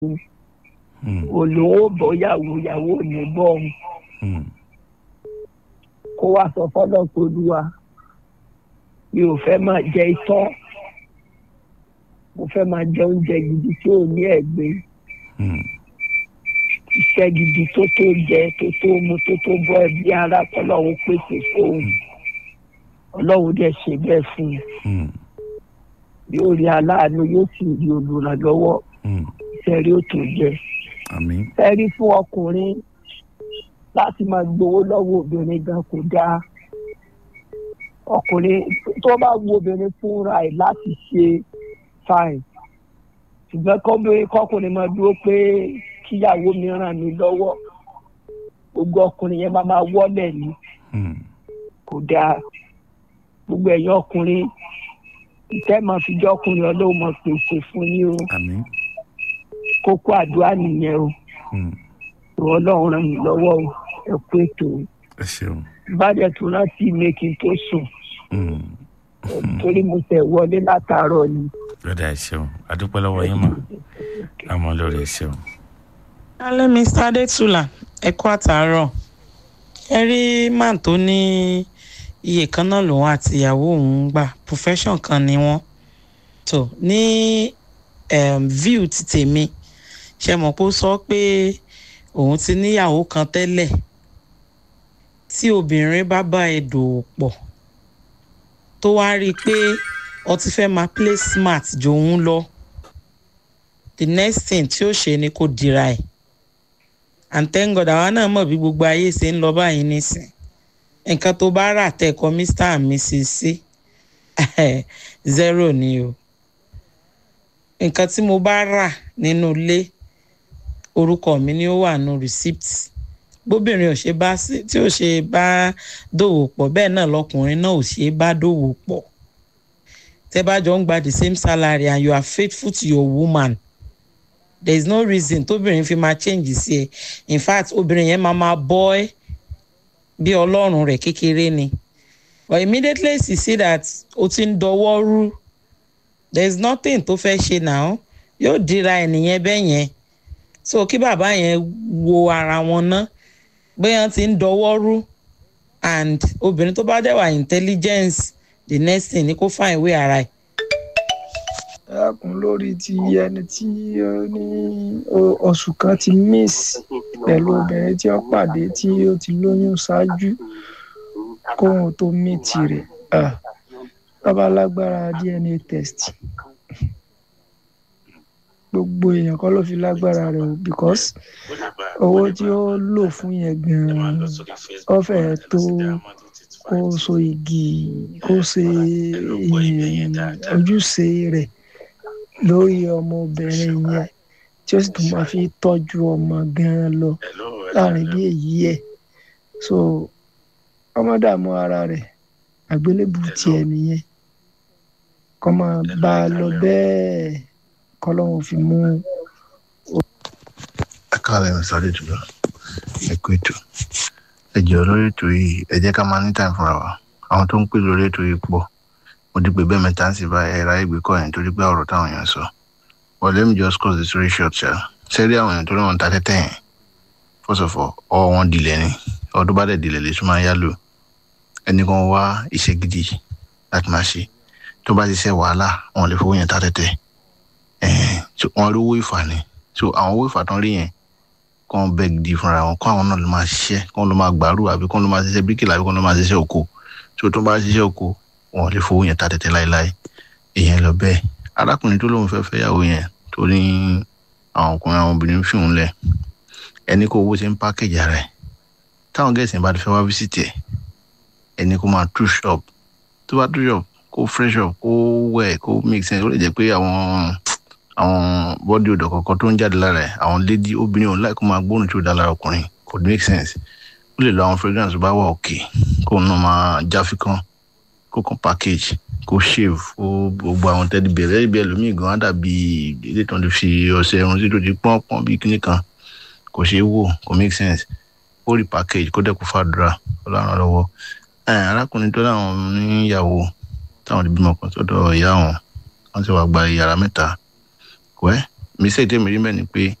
olówó bọ́yàwó ìyàwó ò ní bọ́ òun kó wá sọ fọ́lọ́ pé olúwa mi ò fẹ́ máa jẹ itọ́ mo fẹ́ máa jẹ oúnjẹ gidi tí ò ní ẹ̀gbin iṣẹ́ gidi tó tó jẹ tó tó mu tó tó bọ́ ẹbí ara kọ́lọ́hún pèsè fóun ọlọ́run dẹ̀ ṣe bẹ́ẹ̀ fún un yóò rí aláàánú yóò sì rí olùrànlọ́wọ́ sẹ́rí ó tó jẹ sẹ́rí fún ọkùnrin láti máa gbowó lọ́wọ́ obìnrin gan kò dáa ọkùnrin tó bá wo obìnrin fúnra ẹ̀ láti ṣe fine ṣùgbọ́n kọ́kùnrin máa dúró pé kíyàwó mi ràn mí lọ́wọ́ gbogbo ọkùnrin yẹn máa máa wọ́lẹ̀ ni kò dáa gbogbo ẹ̀yin ọkùnrin ìtẹ́ máa fi jọ́ ọkùnrin ọlọ́run máa pèsè fún yín o kókó àdúrà nìyẹn o ìwọ ọlọ́run ràn mí lọ́wọ́ o ẹ kú ètò ìbàdàn tó rántí mi kí n tó sùn torí mo tẹ̀ wọlé látàárọ̀ ni. lọ́dà ẹ ṣeun adúpẹ́ lọ́wọ́ yín mọ̀ àmọ́ lórí ẹ ṣeun. alẹ́ mr adétúlà ẹ kú àtàárọ̀ ẹ rí man tó ní iye kan náà lòun àti ìyàwó òun gbà profession kan ni wọ́n tó ní um, view ti tèmi ṣe mọ̀ pé ó sọ pé òun ti níyàwó kan tẹ́lẹ̀ tí obìnrin bá bá ẹ dòwò pọ̀ tó wá rí i pé ó ti fẹ́ máa play smart jò ń lọ the next thing tí ó ṣe ni kó dira ẹ̀ and thank God àwa náà mọ̀ bí gbogbo ayé ṣe ń lọ báyìí nísìn nǹkan tó bá rà tẹ̀kọ́ mr and mrs sí zero ni o nǹkan tí mo bá rà nínú ilé orúkọ mi ni ó wà nù receipt bóbìnrin ò ṣe bá tí ò ṣe bá dòwò pọ̀ bẹ́ẹ̀ náà lọkùnrin náà ò ṣe bá dòwò pọ̀ tẹ́ bá jọ ń gba the same salary and you are faithful to your woman there is no reason tóbìnrin fi máa change sí ẹ in fact obìnrin yẹn máa máa bọ́ ẹ́ bí ọlọ́run rẹ̀ kékeré ni but immediately she see that o ti ń dọwọ́ rú there is nothing tó fẹ́ ṣe now yóò dira ẹnìyẹn bẹ́ẹ̀ yẹn so kí bàbá yẹn wo ara wọn ná bóyá ti ń dọwọ́ rú and obìnrin tó bá dẹ̀ wà intelligence the next thing ni kó fà ìwé ara ẹ̀. ẹkùn lórí ti ẹni tí ó ní oṣù kan ti miss pẹ̀lú obìnrin tí ó pàdé tí ó ti lóyún ṣáájú kóhun tó mí tirẹ̀ bàbá lágbára dna test gbogbo èèyàn kọ́ ló fi lágbára rẹ̀ o because owó tí ó lò fún yẹn gan-an ó fẹ́ tó kó so igi kó ṣe ojúṣe rẹ̀ lórí ọmọbìnrin yẹn tí ó sì tún máa fi tọ́jú ọmọ gan-an lọ láàrin bí èyí ẹ̀ so ọmọ dààmú ara rẹ̀ àgbélébù tiẹ̀ nìyẹn kọ́ máa bá a lọ bẹ́ẹ̀ kọ́lọ́hún fi mú. ẹ káàlẹ́ ní sáré jùlọ ẹ kú ètò ẹ jẹ́ lórí ètò yìí ẹ jẹ́ ká máa ní time fúnra wa àwọn tó ń pè lórí ètò yìí pọ̀ mo ti pè bẹ́ẹ̀ mẹ́ta ń sì bá ẹ̀rọ ayégbé kọ́ ẹ̀ nítorí pé ọ̀rọ̀ táwọn èèyàn sọ but let me just cause the story short ṣá sẹ́rí àwọn èèyàn tó ní wọn ta tẹ́tẹ́ yẹn first of all ọwọ́ wọn dilẹ̀ ni ọdún bá dẹ̀ dilẹ̀ lè tún máa yá lò ẹnì kan wá iṣẹ́ gidi láti máa ṣe tó bá ṣiṣẹ́ wàhálà wọn lè fowó yẹn ta tẹ́tẹ́ wọn rí owó ìfà ni so àwọn owó ìfà tán rí yẹn kàn bẹ gidi fúnra wọn kó àwọn náà ló máa ṣiṣẹ́ kó ló máa gbàrú àbí kó ló máa ṣiṣẹ́ bíríkìlà àbí kó ló máa ṣiṣẹ́ oko so tó bá ṣiṣẹ́ oko wọn lè fowó yẹn ta tẹ́tẹ́ láéláé èèyàn lọ bẹ́ẹ̀ arákùnrin tó lóun fẹ́ fẹ́ yàwó yẹn tó ní àwọn ọkùnrin àwọn obìnrin fi òun lẹ̀ ẹni kó owó ṣe ń pákéjì ara ẹ̀ táwọn gẹ̀ẹ́sì bá ti fẹ́ wá fíṣítì ẹ̀ ẹni kó máa tú shop tó bá tú shop kó fresh up kó wẹ̀ kó make sense ó lè jẹ́ pé àwọn àwọn bọ́dì odò kọ̀ọ̀kan tó ń jáde lára ẹ̀ àwọn lady obìnrin òun láì kó máa gbóhùn tí ó dá lára ọkùnrin kò make sense ó lè lo àwọn fragrance tó bá wà òkè kó náà máa jáfikán kó kàn package kó shave kó gbogbo àwọn tẹ́lí bẹ̀rẹ̀ tẹ́lí bẹ̀rẹ̀ lómi gan-an dàbí ilé tó ń fi ọṣẹ irun sí tó ti pọ́n pọ́n bí kíní kan kò ṣeé wò kò make sense ó rí package kó dẹ́kun fàdúrà ọlọ́run lọ́wọ́ arákùnrin tó láwọn níyàwó táwọn ti bímọ kan sọ́dọ̀ ìyá wọn wọ́n ti wá gba yàrá mẹ́ta wẹ́ mistake tèmi rí mẹ́ni pé